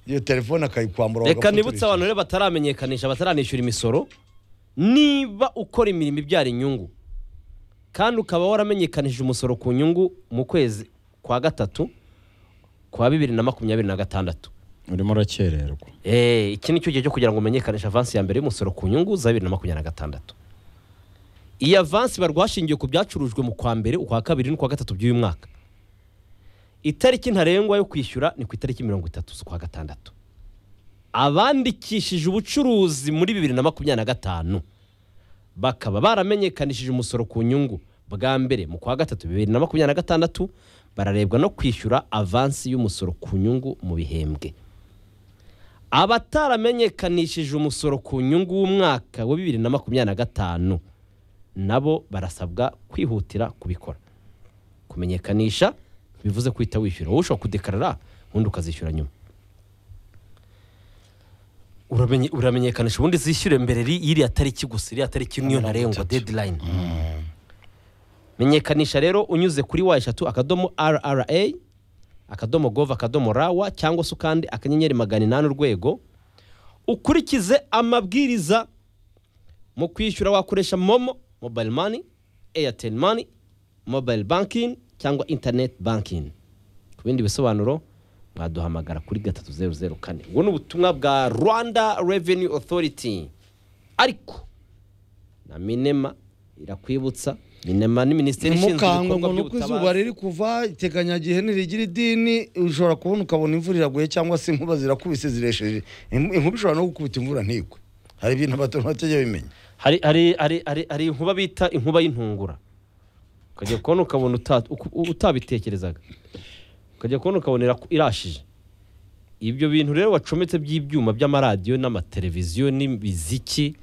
iyo telefone akayikwambura reka nibutse bagafuturisha. abantu rero bataramenyekanisha bataranishyura imisoro niba ukora imirimo ibyara inyungu kandi ukaba waramenyekanishije umusoro ku nyungu mu kwezi kwa gatatu kwa bibiri na makumyabiri na gatandatu urimo urakererwa Eh, iki ni cyo gihe cyo kugira ngo umenyekanishe avansi ya mbere y'umusoro ku nyungu za bibiri na makumyabiri na gatandatu iyi avansi barwa hashingiwe ku byacurujwe mu kwa mbere ukwa kabiri n'ukwa gatatu by'uyu mwaka itariki ntarengwa yo kwishyura ni ku itariki mirongo itatu z'ukwa gatandatu abandikishije ubucuruzi muri bibiri na makumyabiri na gatanu bakaba baramenyekanishije umusoro ku nyungu bwa mbere mu kwa gatatu bibiri na makumyabiri na gatandatu bararebwa no kwishyura avansi y'umusoro ku nyungu mu bihembwe abataramenyekanishije umusoro ku nyungu w'umwaka wa bibiri na makumyabiri na gatanu nabo barasabwa kwihutira kubikora kumenyekanisha bivuze guhita wishyura wowe ushobora kudekarara ubundi ukazishyura nyuma Uramenye- uramenyekanisha ubundi zishyure mbere ri- y'iriya tariki gusa iriya tariki niyo ntarengwa deadline menyekanisha rero unyuze kuri wa eshatu akadomo rra akadomo gov akadomo rawa cyangwa se ukandi akanyenyeri magana inani urwego ukurikize amabwiriza mu kwishyura wakoresha momo mobile money airtel money mobile banking cyangwa internet banking ku bindi bisobanuro mwaduhamagara kuri gatatu zeru zeru kane ubwo ni ubutumwa bwa rwanda revenue authority ariko na minema irakwibutsa minema ni minisiteri ishinzwe ntimukangwe ibikorwa ngo nuko by'ubutabazi izuba riri kuva iteganyagihe ntirigira idini ushobora kubona ukabona imvura iraguye cyangwa se inkuba zirakubise ziresheje Inku- inkuba ishobora no gukubita imvura ntigwe hari ibintu abato batajya bimenya hari hari hari hari hari inkuba bita inkuba y'intungura ukajya kubona ukabona uta- uku- utabitekerezaga ukajya kubona ukabona iraku- irashije ibyo bintu rero wacometse by'ibyuma by'amaradiyo n'amateleviziyo n'imiziki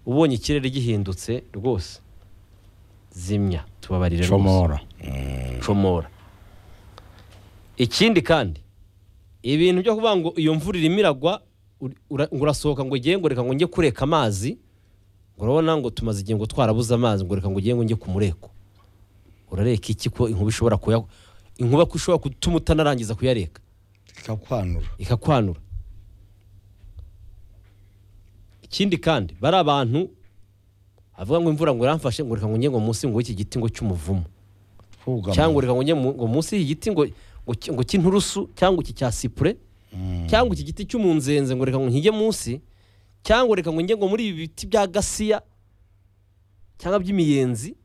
ubonye ikirere gihindutse rwose zimya tubabarire rwose comora comora ikindi kandi ibintu byo kuvuga ngo iyo mvura irimo iragwa uri- ura- ngo urasohoka ngo ugiye ngo reka ngo njye kureka amazi ngo urabona ngo tumaze igihe ngo twarabuze amazi ngo reka ngo ugiye ngo njye ku mureko urareka iki ko inkuba ishobora kuya inkuba ko ishobora gutuma utanarangiza kuyareka ikakwanura ikakwanura ikindi kandi bari abantu avuga ngo imvura ngo iramfashe ngo reka ngo njye ngo munsi ngo iki giti ngo cy'umuvumu twugama cyangwa reka ngo njye mu- ngo munsi y'iki giti ngo ngo ki- ngo cy'inturusu cyangwa iki cya sipure cyangwa iki giti cy'umunzenze ngo reka ngo nkijye munsi cyangwa reka ngo njye ngo muri ibi biti bya gasiya cyangwa by'imiyenzi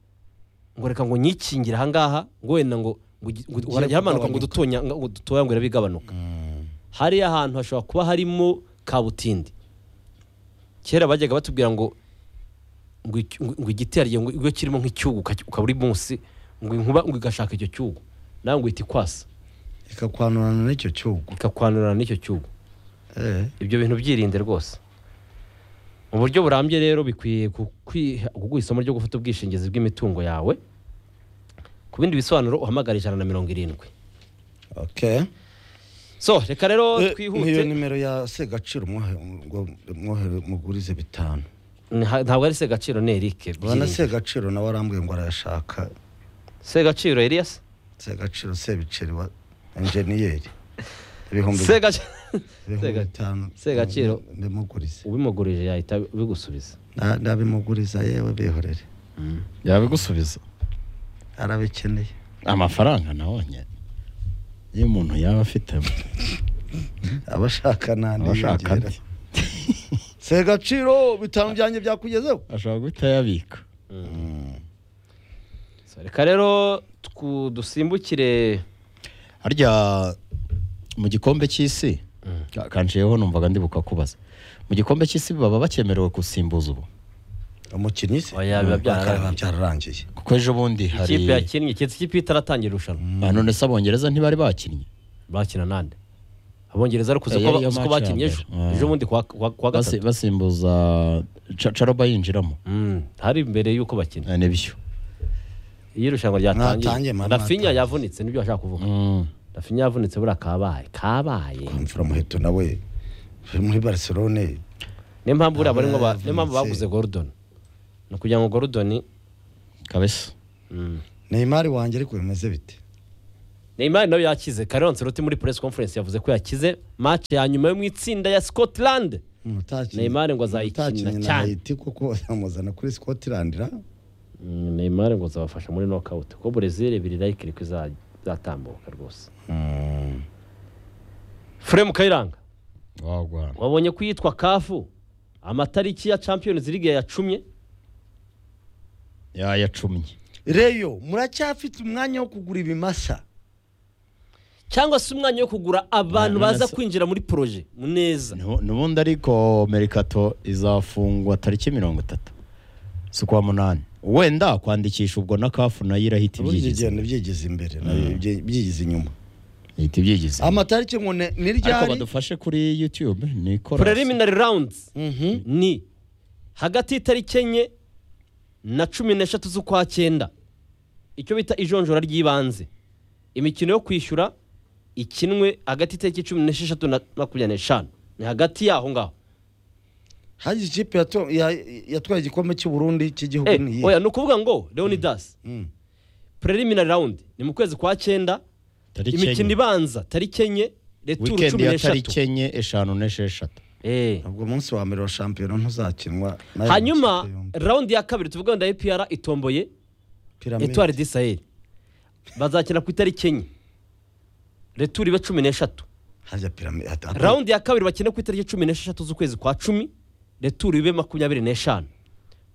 ngo reka ngo nyikingire ahangaha ngo wenda ngo ngo gi- ngo harajya hamanuka ngo dutonya ngo dutoya ngo irabe igabanuka hariya ahantu hashobora kuba harimo kabutindi kera bajyaga batubwira ngo ngo iki- ngo- ngo igiti hariya ngo iyo kirimo nk'icyugu ukacy- ukaba uri munsi ngo inkuba ngo igashaka icyo cyugu nawe ngo ihita ikwasa ikakwanurana n'icyo cyugu ikakwanurana n'icyo cyugu Eh, ibyo bintu byirinde rwose mu buryo burambye rero bikwiye gu- kwiha- kuguha isomo ryo gufata ubwishingizi bw'imitungo yawe ku bindi bisobanuro uhamagara ijana na mirongo irindwi okay so reka Eh, rero niyo twihute nimero ya segaciro mwohe- ngo- mwohe- mugurize bitanu Nha- ntabwo ari se gaciro ni erike bana Byirinde. segaciro nawe arambwiye ngo arayashaka se gaciro elias segaciro sebiceri wa enjeniyeri ibihumbi se gaciro ibihumbi Sega- bitanu Segaciro. ndimugurize ubimugurije yahita bigusubiza Na- ndabimuguriza yewe bihorere yabigusubiza arabikeneye amafaranga nawe nyine iyo umuntu yaba afite abashaka nandi abashaka andi segaciro bitanu byanjye byakugezeho ashobora guhita yabika So, reka rero twu- dusimbukire harya mu gikombe cy'isi ka- kanciyeho numvaga ndi bukakubaza mu gikombe cy'isi baba bakemerewe gusimbuza ubu umukinnyi se Oya, biba byararangiye. Biba byararangiye kuko ejo bundi hari ikipe yakinnye keretse ikipe itaratangira irushanwa Ah, none se abongereza ntibari bakinnye bakina nande abongereza ari kuza Eh, ko yari iyo uzi ko match ya bakinnye ejo mbere. ejo bundi kuwa- kuwa kuwa Basi- gatatu basimbuza Ca- caroba yinjiramo Mm, hari mbere y'uko bakina Ah, nibyo iyo irushanwa Mwatangiye, ryatangiye mama, rafinya mwatangiye. yavunitse nibyo bashaka kuvuga Mm. rafinya yavunitse buriya kabaye kabaye imfura muheto nawe uri muri barcelone niyo mpamvu buriya barimo ba- Yavunitse. niyo mpamvu baguze gordon ni ukugira ngo gordon kabisa mm, neymar wanjye ariko bimeze bite Neymar nawe yakize Carlo Ancelotti muri press conference yavuze ko yakize match ya nyuma yo mu itsinda ya Scotland Neymar ngo azayikinira cyane. kuko amuzana kuri Scotland ra Mm, Neymar ngo azabafasha muri knockout ko Brazil biri likely ko iza- izatambuka rwose Frem Kayiranga wagwa wabonye ko yitwa kafu amatariki ya Champions League yacumye yayacumye reyo muracyafite umwanya wo kugura ibimasa cyangwa se umwanya wo kugura abantu None baza se- kwinjira muri proje neza Nubu- nubundi ariko merikato izafungwa tariki mirongo itatu si ukwa munani wenda kwandikisha ubwo na kafu nayo irahita ubundi ibyo ibyigize bigenda byigeze imbere nabyo bye- byigize inyuma ihita ibyigize amatariki ngo ne- ni ariko ryari badufashe kuri yutube ni korasi preliminary rounds Mhm. ni hagati y'itariki enye na cumi n'eshatu z'ukwa cyenda icyo bita ijonjora ry'ibanze imikino yo kwishyura ikinwe hagati y'itariki cumi n'esheshatu na makumyabiri n'eshanu ni hagati yaho ngaho hagize ikipe yato- ya- yatwaye igikombe cy'u Burundi cy'igihugu Eh, ni iyihe? oya ni ukuvuga ngo leonidas Mm. preliminary round ni mu kwezi kwa cyenda tariki imikino enye ibanza tariki enye returu wikendi cumi ya n'eshatu tariki enye eshanu n'esheshatu Eh. ubwo umunsi wa mbere wa shampiyona ntuzakinwa n'ayo hanyuma makipe yombi. raundi ya kabiri tuvuga wenda epr itomboye Pyramide. etwari di saheli bazakina ku itariki enye returi ibe cumi n'eshatu hajya piramide hata- hata- rawundi ya kabiri bakine ku itariki cumi n'esheshatu z'ukwezi kwa cumi returi ibe makumyabiri n'eshanu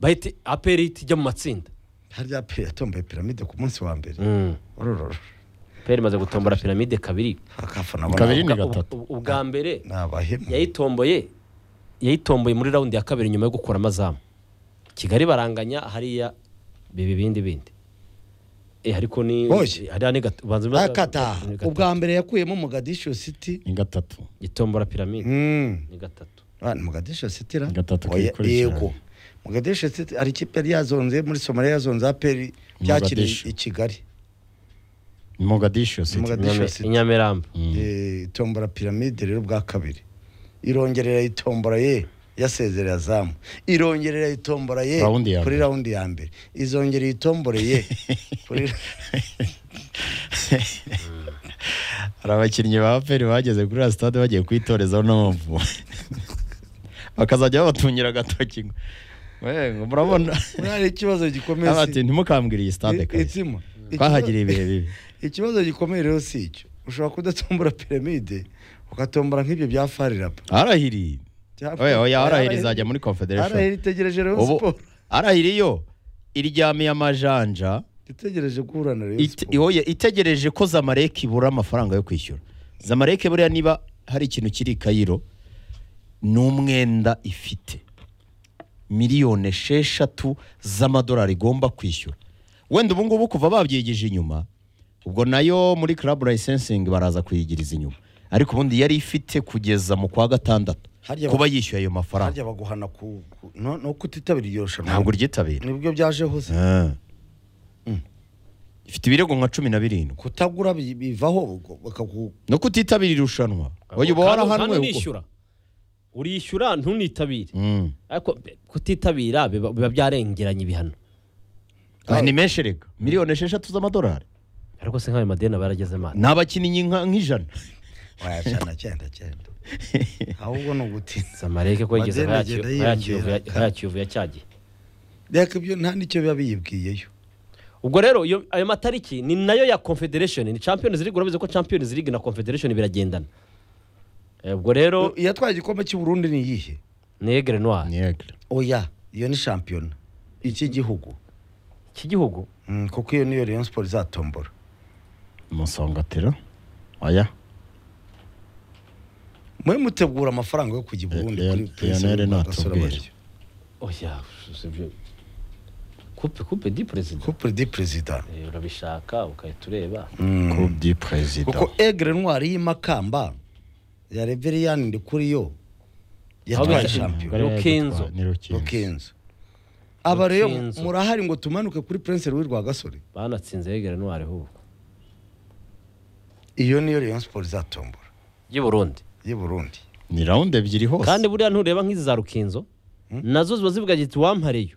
bahite aperi tijya mu matsinda harya pe yatomboye piramide ku munsi wa mbere urururu peri imaze gutombora piramide kabiri akafana abona Kabiri ni Ubwa- gatatu. ubwa- ubwa mbere ni abahemu yayitomboye yayitomboye muri raundi ya kabiri nyuma yo gukura amazamu kigali baranganya hariya biba ibindi bindi Eh, ariko ni Oye. hariya ni gat- ubanza ubanza- akata ni gatatu. ubwa mbere yakuyemo Mogadishu City ni gatatu gitombora piramide Mm. ni gatatu Ah, ni Mogadishu City ra Gatatu Oya, kikurikirana. yego Mogadishu City ari ikipe yari yazonze muri Somalia yazonze aperi byakiriye Mogadishu. i Kigali ni mogadishu siti Mogadishu Inyame- City. inyamirambo Eh, itombora piramide rero bwa kabiri irongerera itombora ye yasezerera zamu irongerera itombora ye Raundi ya kuri mbere. raundi ya mbere izongera itombora ye kuri hari abakinnyi ba aperi bageze kuri iriya sitade bagiye kwitorezaho n'amavu bakazajya babatungira agatoki ngo, "We, ngo murabona hari ikibazo gikomeye si- Abati, ntimukambwire iyi sitade i- kabisa itsima. Ikibazo- twahagiriye ibihe bibi ikibazo gikomeye rero si icyo ushobora kudatombora piramide ukatombora nk'ibyo bya farirapa arahiri oya oya arahiri izajya muri arahiri confederation itegereje rero ubu siporo arahiri yo iryamiye amajanja itegereje guhura na rero Ite- siporo oya, itegereje ko zamareke ibura amafaranga yo kwishyura zamareke buriya niba hari ikintu kiri i kayiro ni umwenda ifite miliyoni esheshatu z'amadolari igomba kwishyura wenda ubu ngubu kuva babyigije inyuma ubwo nayo muri club licensingi baraza kuyigiriza inyuma ariko ubundi yari ifite kugeza mu kwa gatandatu Harya ba- kuba yishyuye ayo mafaranga harya baguhana ku ku- no no kutitabira iryo rushanwa ntabwo uryitabira nibyo byajeho se Ah. ifite ibirego nka cumi na birindwi kutagura bi- bivaho ubwo bakagu no kutitabira irushanwa uyu uba Kandi- kandi warahanwe uko unishyura urishyura ntunitabire Mm. ariko be- kutitabira biba biba byarengeranye ibihano Ah, ni menshi rega miliyoni esheshatu z'amadolari ariko se nk'ayo madeni aba yarageze mani ni abakinnyi nka- nk'ijana wayacana cyenda cyenda ahubwo ni ugutinda samareke ko yigeze Madeni agenda yiyongera. nkayakiyovu yacyagiye reka ibyo nta n'icyo biba biyibwiyeyo ubwo rero iyo- ayo matariki ni nayo ya confederation ni champions league urabizi ko champions league na confederation biragendana Eh, ubwo rero yatwaye igikombe cy'u Burundi ni iyihe ni egre noir Niegre. oya iyo ni shampiyona iki gihugu iki gihugu Mm, kuko iyo niyo Rayon Sport izatombora umusongatero oya mwe mutegura amafaranga yo kujya i Burundi Leon- kuri Prince Lionel Wilbur natubwire. Gasore oya sibyo coupe coupe di president Coupe de President Eh, urabishaka ukahita ureba coupe du president kuko Aigle Noir y'imakamba ya Reverian ndi kuri yo yatwaye Ahubwo- shampiyona Rukinzo. ni rukinzo Rukinzo aba rero Rukinzo. murahari ngo tumanuke kuri Prince Louis Rwagasore banatsinze egre noir ahubwo iyo niyo Rayon Sport izatombora y'u burundi y'i Burundi ni rawundi ebyiri kandi hose buriya ntureba nk'izi za rukinzo nazo ziba zivuga ziti wampareyo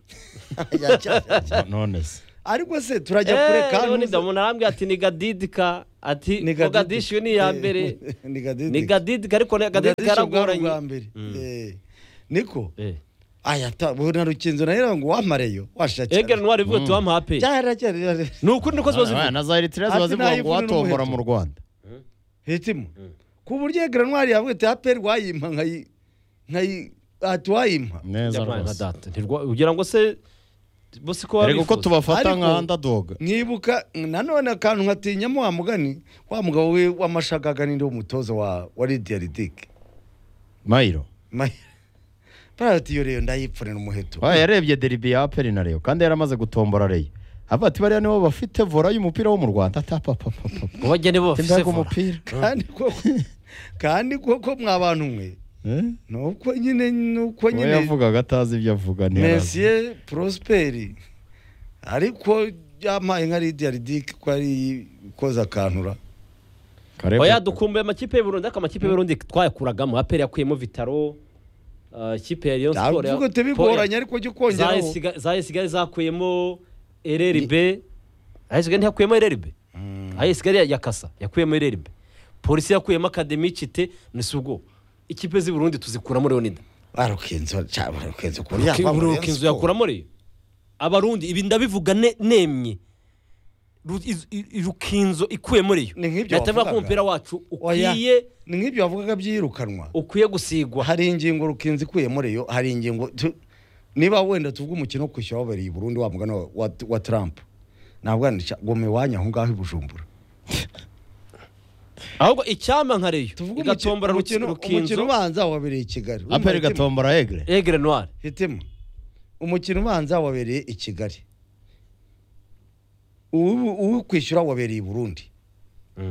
Ya, ya, ya, ya. none se ariko se turajya kureka eee ntuze- nida umuntu arambwira ati ni gadidika ati Ni ngo gadidika. gadishiwe ni iya Eh, mbere ni gadidika. ni gadidika ariko ni gadidika Gadisha bwari yaragoranye ubwa mbere Eh, niko Eh. aya ta bo na rukinzo nayo ngo wamareyo washakira egera ntwari ivuga ati wamuha pe cyara cyara ni ukuri niko ziba zivuga na za eritrea ziba Ati zivuga ngo nayivune watombora n'umuheto. mu rwanda hitimo ku buryo egera ntwari yavuga ati aperi wayimpa nkayi nkayi ati wayimpa neza Yabaye nka rwose data. Ntirwa- ugira ngo se bo si ko ariko ko babifuza tubafata Ariko- nka underdog nkibuka nanone akantu nkatinyamo wa mugani wa mugabo we w'amashagaga n'indi w'umutoza wa wa lidiya ridike mayiro parati yo rero ndayipfunira umuheto Oya, yarebye deribi ya aperi na reyo kandi yaramaze gutombora reyo avuga ati bariya nibo bafite vora y'umupira wo mu rwanda atapapapapa ngo bagende bo bafise imbaga vora umupira kandi koko kandi koko mwa bantu mwe Eh? nuko nyine nuko uwo nyine yavugaga atazi ibyo avuga ntiyarazi Messier Prosperi ariko yampaye nka Lydia Ridic ko ari koza akantura Karebe- oya dukumbuye amakipe y'uburundi ariko amakipe y'uburundi twayakuragamo aperi yakuyemo vitaro eh, ikipe ya Rayon Sport ya- ntabwo tebigoranye ariko jya ukongeraho Zayisiga- zayisigare zakuyemo ereribe ayisigare ntiyakuyemo ereribe ayisigare yakasa yakuyemo ereribe polisi yakuyemo akademicite ni si ubwo ikipe z'i burundi tuzikuramo leonida barukenzo cyangwa barukenzo ku inzu yakuramo reyo abarundi ibi ndabivuga ne- nemye Ru- iz- i- rukinzo ikuyemo reyo Ni nk'ibyo Ndahita mvuga ko wavugaga. umupira wacu Oya. ukwiye ni nk'ibyo wavugaga byirukanwa ukwiye gusigwa hari ingingo rukinzi ikuyemo reyo hari ingingo tu- niba wenda tuvuga umukino wo kwishyura wabereye i Burundi wa mugana wa- wa, wa Trump nabwo goma iwanyu aho ngaho i Bujumbura ahubwo icyama nka reyo tuvuge igatombora umukino- umukino ruki- umukino rukinzo ubanza wabereye i Kigali aperi Urumva Hitima? gatombora egere egere noire hitemo umukino ubanza wabereye i kigali uwi- uwi kwishyura wabereye i burundi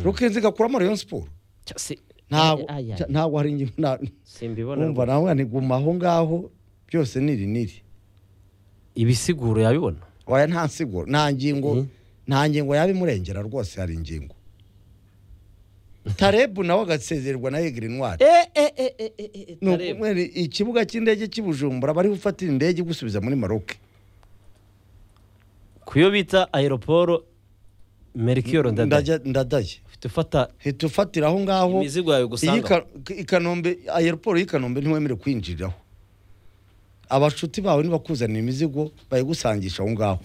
rukenzi gakuramo rayon siporo Cya- si- ntabwo Ay, ay, ay. cya- ntabwo hari ingingo nta- simbibona wumva nawe ntiguma aho ngaho byose niri niri ibisiguro yabibona waya nta nsigo nta ngingo Mhm. nta ngingo yaba imurengera rwose hari ingingo tarebu nawe agasezererwa na egeri ntwari Ni ukumwe ni ikibuga cy'indege cy'ibujumbura bari gufatira indege gusubiza muri maroke kuyo bita aeroporo merikiyoro ndadaye Ndajya- ndadaye ufite ufata hita ufatira aho ngaho imizigo yawe iyi gusanga Ka- i Kanombe aeroport y'i Kanombe ntiwemerewe kwinjiriraho abashuti bawe nibakuzanira imizigo bayigusangisha aho ngaho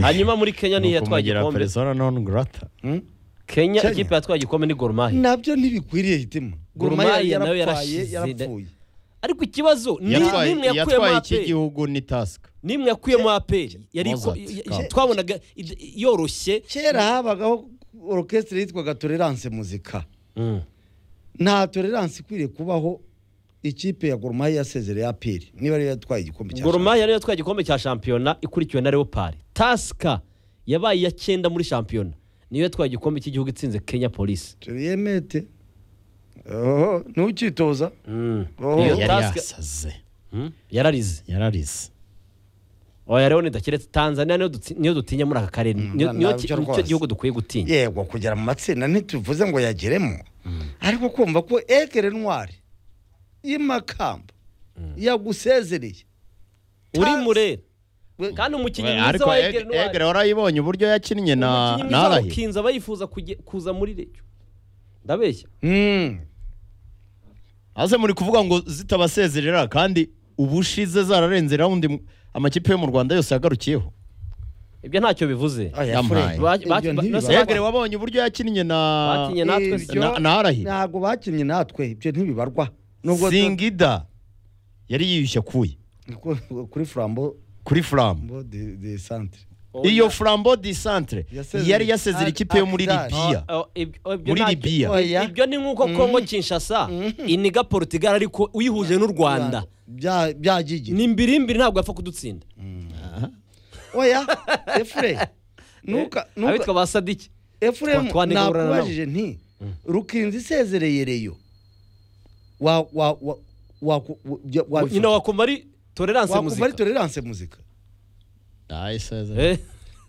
hanyuma muri kenya niyo yatwaye igikombe persona non grata Hmm? kenya Kenya. ikipe yatwaye igikombe ni gorumahi nabyo ntibikwiriye hitima Gor Gor Mahia Mahia nayo yarapfaye yarashize. yarapfuye ariko ikibazo ni- Yatwaye- nimwe yakuyemo yatwaye iki aperi gihugu ni tasika nimwe yakuyemo aperi yari Mozart, iko- Kamba. ya- twabonaga id- yoroshye kera habagaho orchestre yitwaga tolerance muzika Mm. nta tolerance ikwiriye kubaho ikipe ya Gor Mahia yasezereye apiri niba ariyo yatwaye igikombe cya Gor Mahia niyo yatwaye igikombe cya shampiyona ikurikiwe na Leopard. Tasika yabaye iya cyenda muri shampiyona. Niyo yatwaye igikombe cy'igihugu itsinze Kenya Police. turiyemete oho ntukitoza Mm. Oho. Iyo yari Tusker- yasaze Mm. Yararize. yararize Oya rero ndakiretse Tanzania niyo dutsi- niyo dutinya muri aka karere. Niyo na- niyo nabyo ki- rwose. nicyo gihugu dukwiye gutinya. yego kugera mu matsinda ntituvuze ngo yageremo ariko kumva ko egere ntwari y'imakamba yagusezereye Uri Tas- murera. We- Kandi umukinnyi mwiza ariko wa Eg- Egere egere Noir. warayibonya uburyo yakinnye na Umukinnyi na mwiza wa arahi Kinza bayifuza kujye- kuza muri Reyo. Ndabeshya. Mm. aze muri kuvuga ngo zitabasezerera kandi ubushize zararenze rawundi mu- amakipe yo mu rwanda yose yagarukiyeho Ibyo ntacyo bivuze. Oya, Yampaye. Fred, Ba- ba- ibyo ba- ntibiba. Bakinnye egere wabonye uburyo yakinnye na Bakinnye natwe si- Ibyo- na- na arahi ntabwo bakinnye natwe ibyo ntibibarwa nubwo zingida yari yiyushye akuye tu- kuri flambo kuri furamu bo de de centre iyo frambo di centre Yasezereye. yari yasezera ikipe yo muri Al-Ahly. libiya Oh, ibyo- oh, ibyo muri ntacyo- libiya Oya. ibyo ni nk'uko kongo kinshasa iniga portugal ariko uyihuje n'u rwanda bya bya gigi ni mbirimbiri ntabwo yapfa kudutsinda oya efure nuka nuka abitwa ba sadiki efuremu Twa- twanigurana nabo. nakubajije nti rukinzi isezereye reyo wa wa wa wa nyina wakumva ari tolerance wakumva ari muzika tolerance muzika ahubwo Eh,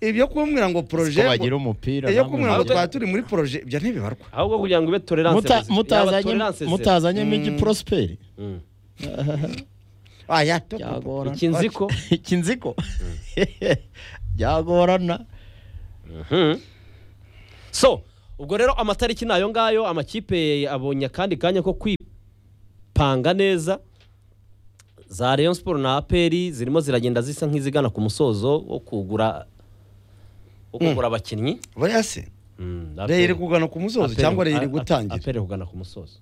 ibyo kumbwira ngo poroje bagira umupira iyo kumbwira ngo namwe. twaba turi muri poroje ibyo ntibibarwa ahubwo kugira ngo ube tolerance muzika. Muta- Yaba mutazanye tolerance zero. mutazanye migi prosperi Mm. aya to- Byagorana. iki nziko iki nziko byagorana so ubwo rero amatariki ni ayo ngayo amakipe abonye akandi kanya ko kwipanga neza za Rayon Sport na aperi zirimo ziragenda zisa nk'izigana ku musozo wo kugura wo kugura abakinnyi buriya se Mm, reyo iri APR. kugana ku musozo APR, cyangwa reyo iri a- gutangira APR iri kugana ku musozo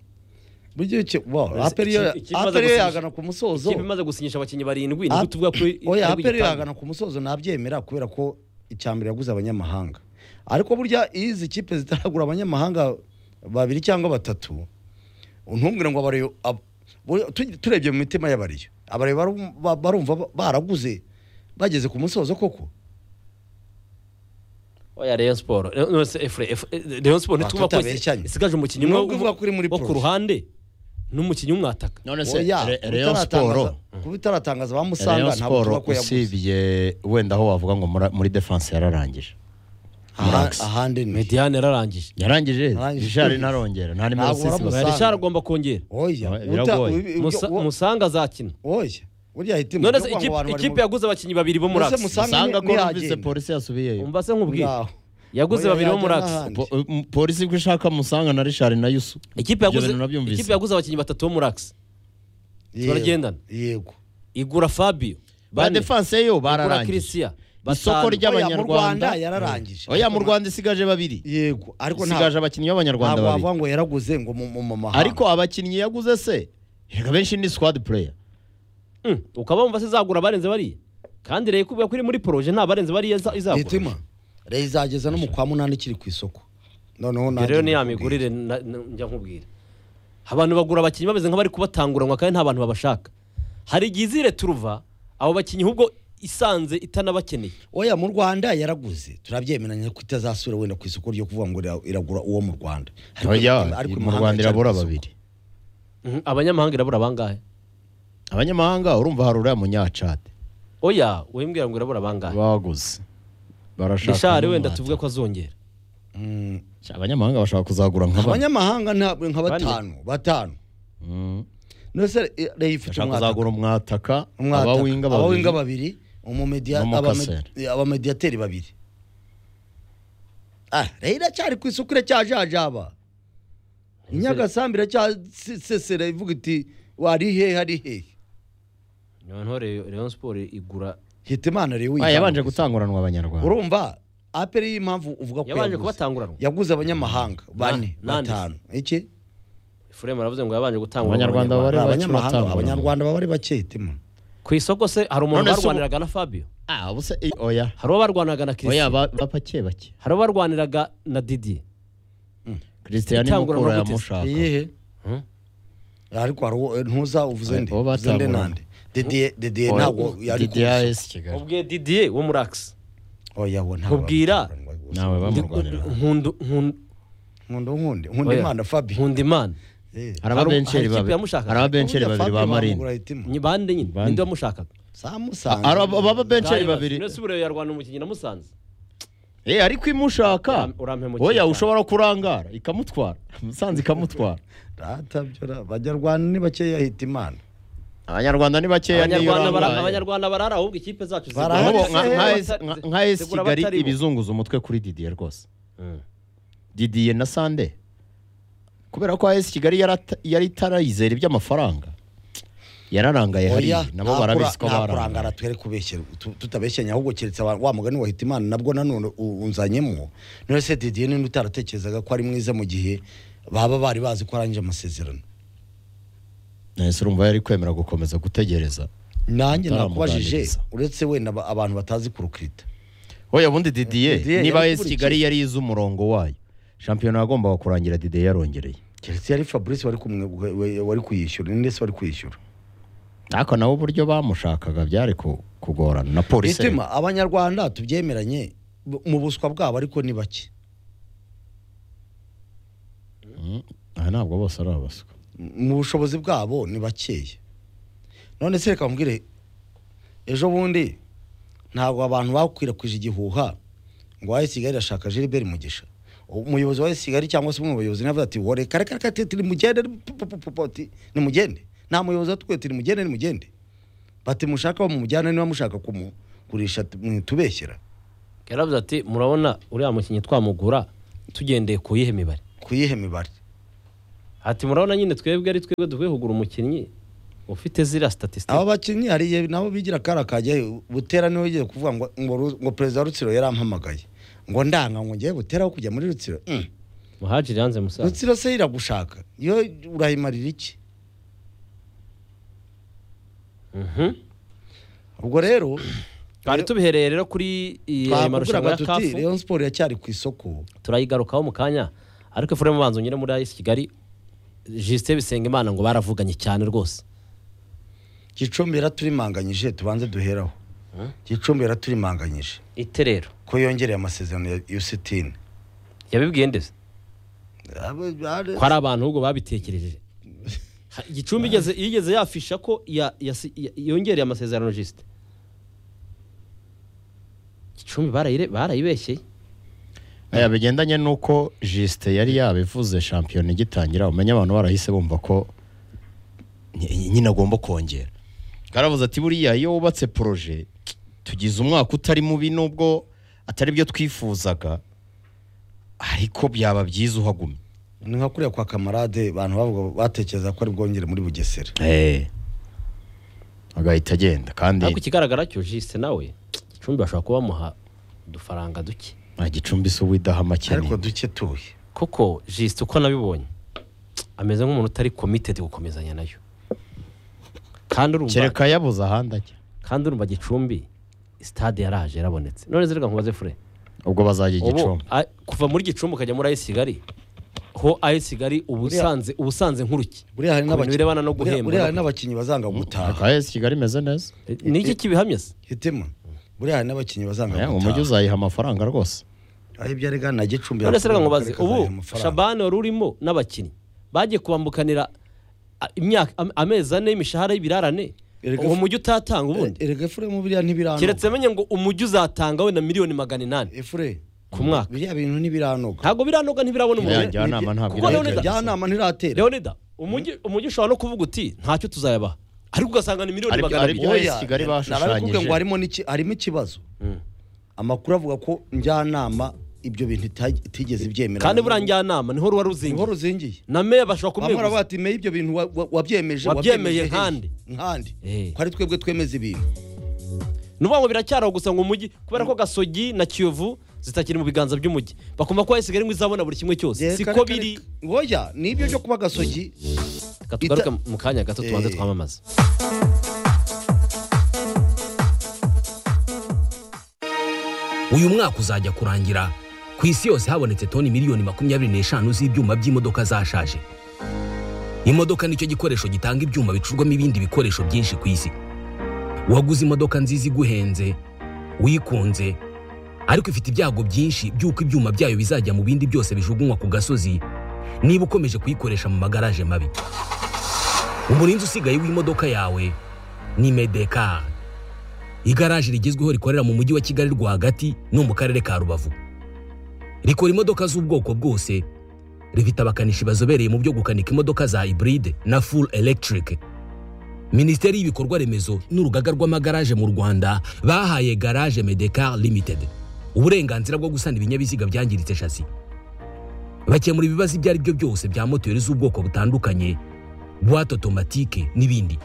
buryo ki- wow, Ese aperi yo ikipe- ikipe imaze aperi yo gusinyisha- yagana ku musozo ikipe imaze gusinyisha abakinnyi barindwi Ap- nibwo tuvuga ko i- oya ari aperi yo gutanga. yagana ku musozo nabyemera kubera ko icyambere yaguze abanyamahanga ariko burya iyo izi kipe zitaragura abanyamahanga babiri cyangwa batatu ntumbwire ngo abariyo ab- bu- tu- turebye mu mitima y'abariyo abariyo barum- ba- barumva ba- baraguze bageze ku musozo koko oya Rayon Sport Rayon- no, se- Efre- Efre- Rayon Sport ntituvuga ko tutabeshya nyine. isigaje umukinnyi Ni umwe ubwo uvuga ko uri muri wo ku prof. ruhande n'umukinnyi umwe ataka none se Oya, Re- Rayon utaratangaza- Sport kuba itaratangaza Rayon bamusanga ntabwo tuba Sport ko yaguze usibye wenda aho wavuga ngo mura- muri defense yararangije Aha- ahandi ni Mediane yararangije yarangije Yarangije. Richard ntarongera nta nimero Ntabwo sisi baramusa- bafite. Richard agomba kongera oya Oya, uta- biragoye. ubi- Musa- wo- Musanga azakina oya burya ahita none se imuvuga ngo ikipe- abantu bari mu- ikipe yaguze abakinnyi babiri bo muri Mbese Axe Musanga usanga ko ni- numvise ntiyagenda. polisi yasubiyeyo umva se nkubwire Ngaho. yaguze Oya, babiri bo yajya muri Axe n'ahandi. Po- um, polisi ko ishaka musanga na Richard na Yusu ikipe yaguze bintu nabyumvise. ikipe yaguze abakinnyi batatu bo muri Axe Yego. Turagendana. yego igura Fabio ba bane, defense yo igura bararangije Christian Oya, mu batanu. isoko Rwanda ry'abanyarwanda yararangije oya mu Rwanda isigaje babiri yego ariko nta- isigaje abakinnyi ntabwo b'abanyarwanda babiri wavuga ngo yaraguze ngo mu mu- mu mahanga ariko abakinnyi yaguze se reka benshi ni squad player Mm, ukaba wumva se izagura abarenze bariya kandi rero kubera ko iri muri poroje nta barenze bariya iza- izagura hitima rero izageza no mu kwa munani ikiri ku isoko noneho Ibyo nanjye rero niya ndakubwira. migurire na- na- njya nkubwira abantu bagura abakinnyi bameze nk'abari kubatanguranwa kandi nta bantu babashaka hari igihe izire turuva abo bakinnyi ahubwo isanze itanabakeneye oya mu rwanda yaraguze turabyemeranya ko itazasubira wenda ku isoko ryo kuvuga ngo ira- iragura uwo mu rwanda Ariko- oya ariko mu imahanga Rwanda iracyari irabura ku isoko. babiri Mhm, abanyamahanga irabura bangahe abanyamahanga urumva hari uriya munyacade oya wembwira ngo irabura bangahe baguze barashaka rishari n'umuhate. wenda tuvuge ko azongera Mm, abanyamahanga bashaka kuzagura nka bane abanyamahanga ntabwo nka batanu batanu Mm. nose rero ifite bashaka umwaka kuzagura umwataka Umwataka, abawinga abawinga babiri babiri umumedia- N'umukasera. abame- abamediyateri babiri Ah, rero iracyari ku isoko iracyajajaba inyagasambi iracyasesera ivuga iti wari hehe ari hehe noneho Rayon- rayon siporo igura hita imana rero Ah, uyijyane yabanje ku isoko. gutanguranwa abanyarwanda urumva aperi y'impamvu uvuga ko yabanje yaguze. kubatanguranwa yaguze abanyamahanga bane Na- nande. batanu iki furemu aravuze ngo yabanje gutanguranwa Abanyarwanda bari- bake abanyamahanga batanguranwa. abanyarwanda baba ari bake hitima ku isoko se hari umuntu None se ubu- barwaniraga na fabio ah ubuse i- oya hari uwo barwaniraga na oya christian ba- bapake bake hari uwo barwaniraga na didi christian Itangura mukura amavuta. yamushaka iyihe Hmm? ariko hari uwo ntuza uvuze nde Uwo uvuze nde batangurana. nande dediye dediye Oya, ntabwo yari ku DDR isoko. S Kigali ubwe didiye wo muri akisi oya we ntabwo Nkubwira. bamutanguranwa rwose. nawe bamurwanira nkunda nkunde nkunda Oya. imana fabi nkunda imana Eh, hari ababenceri hari ikipe babiri yamushaka. hari ababenceri burya babiri Fabi ba bamugura marine hitima. Ni bande nyine Bande. ninde wamushakaga samusanga hari aba- ababenceri Ndayibaza. babiri None se ubu rero yarwana umukinnyi namusanze Eh, ariko imushaka Uram- urampemukira. oya ushobora kurangara ikamutwara musanze ikamutwara ratabyora abanyarwanda ni bakeya hita imana abanyarwanda ni bakeya niyo abanyarwanda bara- urangaye abanyarwanda barara ahubwo ikipe zacu zigura Barahari Nk'ubu Ahari nka- se, nka abatari- S- nka- nka esi zigura kigali abatari bo. ibizunguza umutwe kuri didiye rwose Mm. didiye na sande kubera ko esi kigali yarata- yari itarayizera iby'amafaranga yararangaye hariya nabo nta barabizi ko kura- nta kurangara barangaye twere kubeshyera tu- tutabeshyanya ahubwo keretse aba- wa mugani wa hitimana nabwo nanone u- unzanyemo none se didiye ninde utaratekerezaga ko ari mwiza mu gihe baba bari bazi ko arangije amasezerano nahise urumva yari kwemera gukomeza gutegereza nanjye nakubajije Utaramuganiriza. uretse wenda aba- abantu batazi kurukirita oya ubundi didiye Didier niba esi yarakurikiye. kigali yari izi umurongo wayo shampiyona yagombaga kurangira didiye yarongereye keretse yari fabrice wari kumwe- we- wari kuyishyura ndetse wari kuyishyura ariko nawe uburyo bamushakaga byari ku- kugorana na polisi itima abanyarwanda tubyemeranye bu- mu buswa bwabo ariko ni bake aha ntabwo bose ari abaswa mu bushobozi bwabo ni bakeya none se reka mbwire ejo bundi ntabwo abantu bakwirakwije igihuha ngo wayi kigali irashaka Gilbert Mugisha umuyobozi wa AS Kigali cyangwa se umwe mu bayobozi navuga ati wore kare kare kare tiri mugende ni mugende nta muyobozi watubwiye tiri mugende ni mugende bati mushaka bamumujyana niba mushaka kumugurisha ati, mwitubeshyera yaravuze ati murabona uriya mukinnyi twamugura tugendeye ku yihe mibare ku yihe mibare ati murabona nyine twebwe ari twebwe dukwiye kugura umukinnyi ufite ziriya statisitike abo bakinnyi hari igihe nabo bigira kara kajyayo butera niwe ugiye kuvuga ngo ngo Ru- ngo perezida wa rutsiro yarampamagaye ngo ndanga ngo ngiye buteraho kujya muri rutsiro Mm. muhajiri yanze musaza rutsiro se iragushaka yo urayimarira iki Mhm. ubwo rero twari tubihereye rero kuri iyi- aya twakubwiraga marushanwa ya tuti kafu rayon siporo iracyari ku isoko turayigarukaho mu kanya ariko efuremu banza unyure muri ayisi kigali jisite bisengimana ngo baravuganye cyane rwose gicumbi yaraturimanganyije tubanze duheraho gicumbi yaraturimanganyije ite rero ko yongereye amasezerano ya yusitini yabibwiye ndetse ko hari abantu ahubwo babitekereje Ha- gicumbi igeze- yigeze yafisha ko ya- yasi- ya- yongereye amasezerano jisite gicumbi barayire- barayibeshyeye aya bigendanye n'uko jisite yari yabivuze shampiyona igitangira umenye abantu barahise bumva ko ny- nyine agomba kongera karavuze ati buriya iyo wubatse poroje tugize umwaka utari mubi nubwo atari byo twifuzaga ariko byaba byiza uhagumye ni nka kuriya kwa kamarade abantu bavuga batekereza ko ari bwongere muri bugesera Eh. agahita agenda kandi ariko ikigaragara cyo jisite nawe gicumbi bashobora kuba bamuha udufaranga duke nta gicumbi se uwidahama ariko cyane duke tuye kuko jisite uko nabibonye ameze nk'umuntu utari komitedi gukomezanya nayo kandi urumva kereka yabuze ahandi ajya kandi urumva gicumbi sitade yaraje yarabonetse none zereka nkubaze fure ubwo bazajya ubu igicumbi a- kuva muri gicumbi ukajya muri ayisi kigali ho ayisi kigali ubusanze ubusanze nk'uruki buriya hari ku bintu n'abaki- birebana no buriya- guhemba buriya hari no- n'abakinnyi bazanga gutaha akaye kigali imeze neza ni iki kibihamya se hitemo buriya hari n'abakinnyi bazanga Eh, umujyi gutaha uzayiha amafaranga rwose aho ibyo arega na gicumbi none se reka yakuye nkubaze akarere ubu kazajya amafaranga. shabani wari urimo n'abakinnyi bagiye kubambukanira a- imyaka am- amezi ane y'imishahara y'ibirarane Erega uwo fu- mujyi utatanga ubundi erega efuremu buriya ntibiranoga keretse menye ngo umujyi uzatanga wenda miliyoni magana inani efure ku mwaka biriya bintu ntibiranoga ntabwo biranoga ntibirabona Ya umujyi njyanama ntabwo kuko irahita Leonida- isa. njyanama ntiratera leonida umujyi umujyi ushobora no kuvuga uti ntacyo tuzayabaha ariko ugasanga ni miliyoni Aribyo- magana abiri aribyo- Oya, AS Kigali bashushanyije. narabikubwiye ngo harimo n'iki- harimo ikibazo amakuru avuga ko njyanama ibyo bintu ita- itigeze ibyemera kandi buriya njyanama niho ruba ruzingiye inkuru uzingiye na meya bashobora bamwe baravuga kumweguza bati meye ibyo bintu wa- wa- wabyemeje Wabyemeye wabyemeje nkande." hehe? nkande Eh. ko ari twebwe twemeza ibintu ni ukuvuga ngo biracyaraho gusa ngo umujyi kubera ko gasogi na kiyovu zitakiri mu biganza by'umujyi bakumva ko ayisigaye ngo izabona buri kimwe cyose Reka, siko reka, biri reka. oya ni ibyo byo kuba gasogi Reka tugaruke Ita- mu kanya gato tubanze Eh. twamamaze uyu mwaka uzajya kurangira ku isi yose habonetse toni miliyoni makumyabiri n'eshanu z'ibyuma by'imodoka zashaje imodoka nicyo gikoresho gitanga ibyuma bicurwamo ibindi bikoresho byinshi ku isi waguze imodoka nziza iguhenze uyikunze ariko ifite ibyago byinshi by'uko ibyuma byayo bizajya mu bindi byose bijugunywa ku gasozi niba ukomeje kuyikoresha mu magaraje mabi umurinzi usigaye w'imodoka yawe ni medekari igaraje rigezweho rikorera mu mujyi wa kigali rwagati no mu karere ka rubavu rikora imodoka z'ubwoko bwose rifite abakanishi bazobereye mu byo gukanika imodoka za hybride na full electric minisiteri y'ibikorwa remezo n'urugaga rw'amagaraje mu rwanda bahaye garage medecar limited uburenganzira bwo gusana ibinyabiziga byangiritse shasi bakemura ibibazo ibyo ari byo byose bya moteri z'ubwoko butandukanye buwate otomatike n'ibindi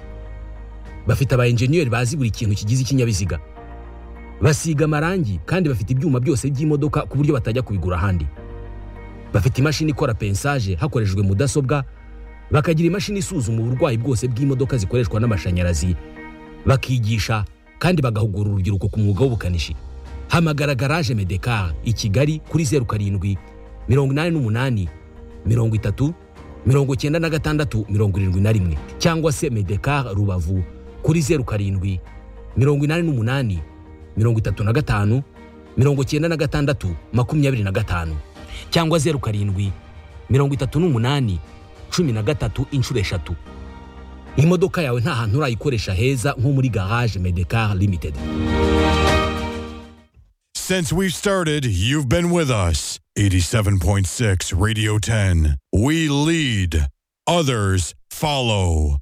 bafite aba enjeniyeri bazi buri kintu kigize ikinyabiziga basiga amarangi kandi bafite ibyuma byose by'imodoka ku buryo batajya kubigura ahandi bafite imashini ikora pensaje hakoreshejwe mudasobwa bakagira imashini isuzuma uburwayi bwose bw'imodoka zikoreshwa n'amashanyarazi bakigisha kandi bagahugura urubyiruko ku mwuga w'ubukanishi hamagara garaje medekar i kigali kuri zeru karindwi mirongo inani n'umunani mirongo itatu mirongo cyenda na gatandatu mirongo irindwi na rimwe cyangwa se medekar rubavu kuri zeru karindwi mirongo inani n'umunani mirongo itatu na gatanu mirongo cyenda na gatandatu makumyabiri na gatanu cyangwa zeru karindwi mirongo itatu n'umunani cumi na gatatu inshuro eshatu imodoka yawe nta hantu urayikoresha heza nko muri garage medekar limited Since we've started, you've been with us. 87.6 Radio 10. We lead, others follow.